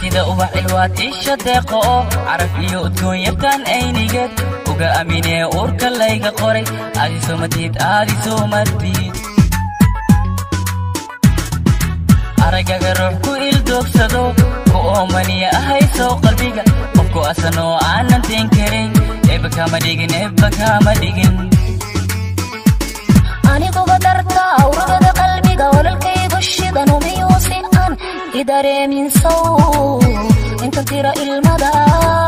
sida ubax ilwaad isha deeqo oo caraf iyo udgoon yaqaan aynigeed uga aaminee uurka layga qoray aadi soomadiid aadi soomadiid aragaga ruux ku ildoogsado ku oomaniya ahaysow qalbiga qofku asanoo aanan teen karin eebba kama dhigin eebba kama dhigin aniguba darta awragada qalbiga ololkaygu shidan umiyuusi aan i dareemin sow inta tira ilmada